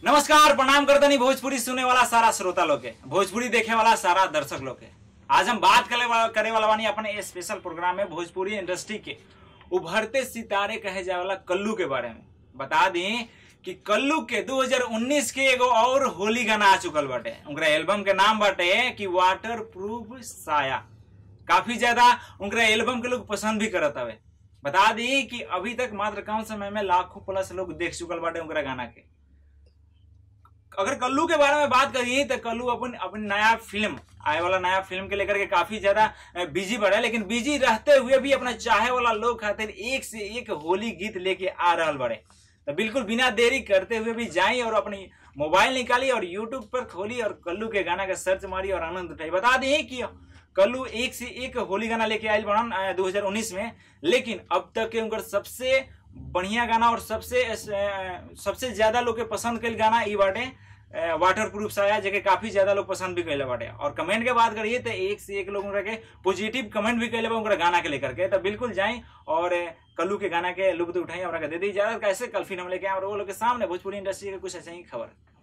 नमस्कार प्रणाम करतनी भोजपुरी सुने वाला सारा श्रोता लोग के भोजपुरी देखे वाला सारा दर्शक लोग के आज हम बात करे वाला करे वाला बानी अपने स्पेशल प्रोग्राम में भोजपुरी इंडस्ट्री के उभरते सितारे कहे जाए वाला कल्लू के बारे में बता दी कि कल्लू के 2019 के एगो और होली गाना आ चुकल बाटे उनका एल्बम के नाम बाटे कि वाटर प्रूफ साया काफी ज्यादा उनका एल्बम के लोग पसंद भी करत हवे बता दी कि अभी तक मात्र कम समय में लाखों प्लस लोग देख चुकल बाटे उनका गाना के अगर कल्लू के बारे में बात करिए तो कल्लू अपन अपन नया फिल्म आए वाला नया फिल्म के लेकर के काफी ज्यादा बिजी बढ़ा लेकिन बिजी रहते हुए भी अपना चाहे वाला लोग खातिर एक से एक होली गीत लेके आ रहा बड़े तो बिल्कुल बिना देरी करते हुए भी जाई और अपनी मोबाइल निकाली और यूट्यूब पर खोली और कल्लू के गाना का सर्च मारी और आनंद उठाई बता दें कि कल्लू एक से एक होली गाना लेके आयल बनन दो हजार उन्नीस में लेकिन अब तक के उनकर सबसे बढ़िया गाना और सबसे अ, सबसे ज्यादा लोग के पसंद कल गाना ई बाटे वाटर प्रूफ साया जेके काफी ज्यादा लोग पसंद भी कैले बाटे और कमेंट के बात करिए तो एक से एक लोग उनका के पॉजिटिव कमेंट भी कैले बा उनका गाना के लेकर के तो बिल्कुल जाएं और अ, कल्लू के गाना के लुत्फ उठाई और दे दी इजाजत कैसे कल फिर हम लेके आए और वो लोग के सामने भोजपुरी इंडस्ट्री के कुछ ऐसे ही खबर